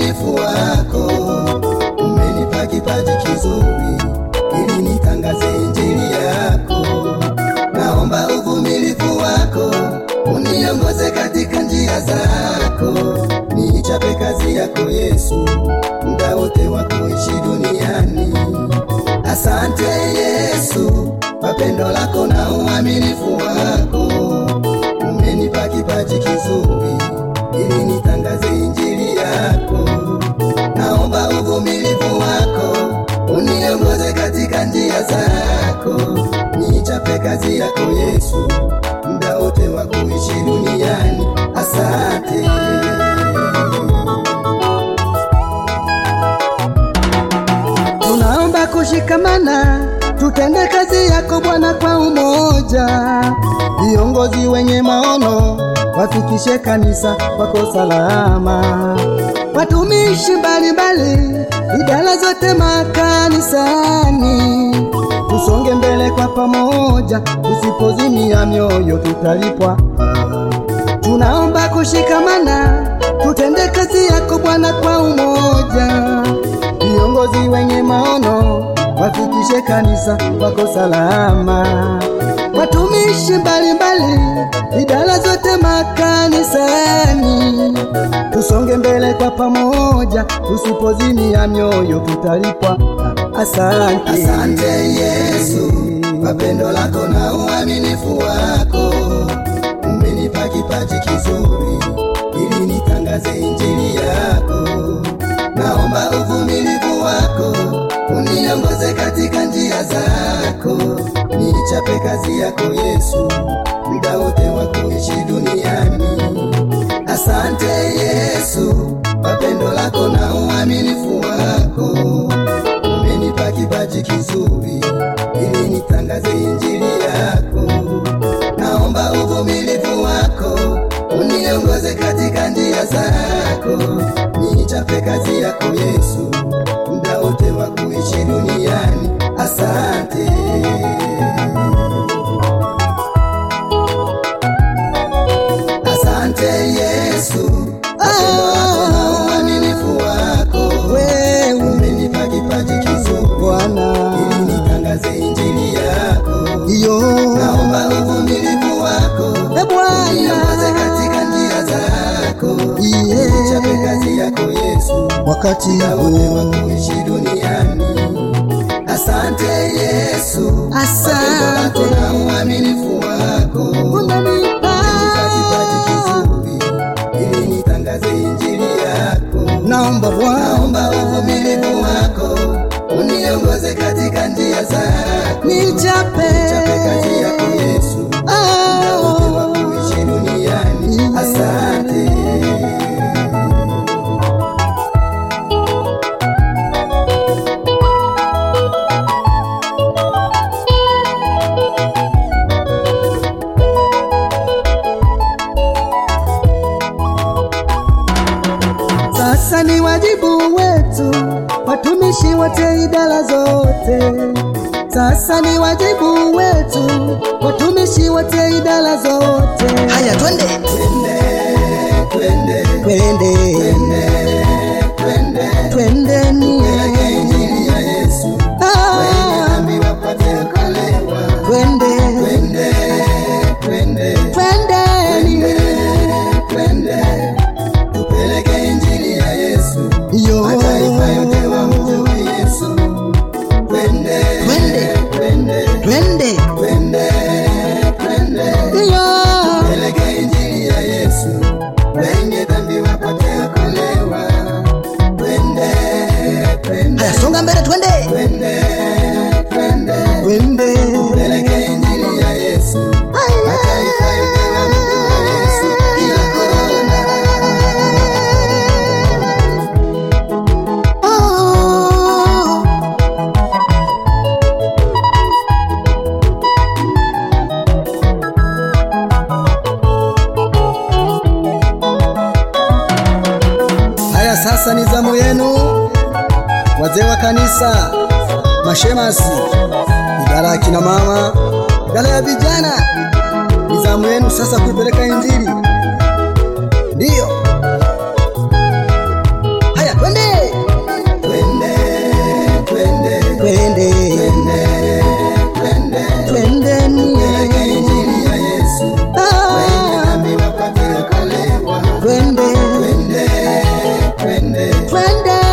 uaminifu wako, umenipa kipaji kizuri ili nitangaze injili yako. Naomba uvumilivu wako uniongoze katika njia zako, niichape kazi yako Yesu, muda wote wa kuishi duniani. Asante Yesu kwa pendo lako na uaminifu wako, umenipa kipaji kizuri ili nitangaze injili yako. Naomba uvumilivu wako uniongoze katika njia zako, niichape kazi yako Yesu, muda wote wa kuishi duniani. Asante. Tunaomba kushikamana, tutende kazi yako Bwana kwa umoja. Viongozi wenye maono wafikishe kanisa kwako salama. Watumishi mbalimbali, idara zote makanisani, tusonge mbele kwa pamoja, tusipozimia mioyo tutalipwa. Tunaomba kushikamana, tutende kazi yako Bwana kwa umoja. Viongozi wenye maono wafikishe kanisa kwako salama. Watumishi mbalimbali, idara zote makanisani, tusonge mbele kwa pamoja, tusipozimia mioyo tutalipwa. Asante, Asante Yesu kwa pendo lako na uaminifu wako, umenipa kipaji kizuri ili nitangaze injili yako. Naomba uvumilivu wako uniongoze katika njia zako, niichape kazi yako Yesu, muda wote wa kuishi duniani. Asante Yesu kwa pendo lako na uaminifu wako, umenipa kipaji kizuri ili nitangaze injili yako. Naomba uvumilivu wako uniongoze katika njia zako, niichape kazi yako Yesu, muda wote wa kuishi duniani. Asante. Asante Yesu kwa pendo lako na uaminifu wako, wewe umenipa kipaji kizuri Bwana, ili nitangaze injili yako. iyo Naomba uvumilivu wako e uniongoze Bwana, katika njia zako, Iye. nichape kazi yako Yesu, wakati muda wote wa huu kuishi duniani. Asante Yesu, kwa pendo lako Asante. na uaminifu wako, unanipa umenipa kipaji kizuri ili nitangaze injili yako. naomba Bwana, Naomba uvumilivu wako uniongoze katika njia zako, nichape nichape kazi yako Yesu, muda wote wa kuishi duniani. Asante. Sasa ni wajibu wetu watumishi wote idara zote. Sasa ni wajibu wetu watumishi wote idara zote. Haya, twende. Twende, Twende, twende, twendeni. peleke injili ya Yesu, wenye Ah, dhambi wapate kuokolewa. Twende, Twende, twende, twendeni. twende, tupeleke injili ya Yesu, Yo, mataifa yote wamjue Yesu. Twende, Twende. twende, Twende. twende, twende, yo, peleke injili ya Yesu, wenye dhambi wapate kuokolewa. Twende, twende, Haya, songa mbele, twende. twende, twende, twende. peleke injili ya Yesu, mataifa yote wamjue Yesu. Kila kona Oh. Haya, sasa ni zamu yenu, wazee wa kanisa, mashemasi, idara ya kina mama, idara ya vijana. Ni zamu yenu sasa kuipeleka Injili. Ndiyo, haya Uganda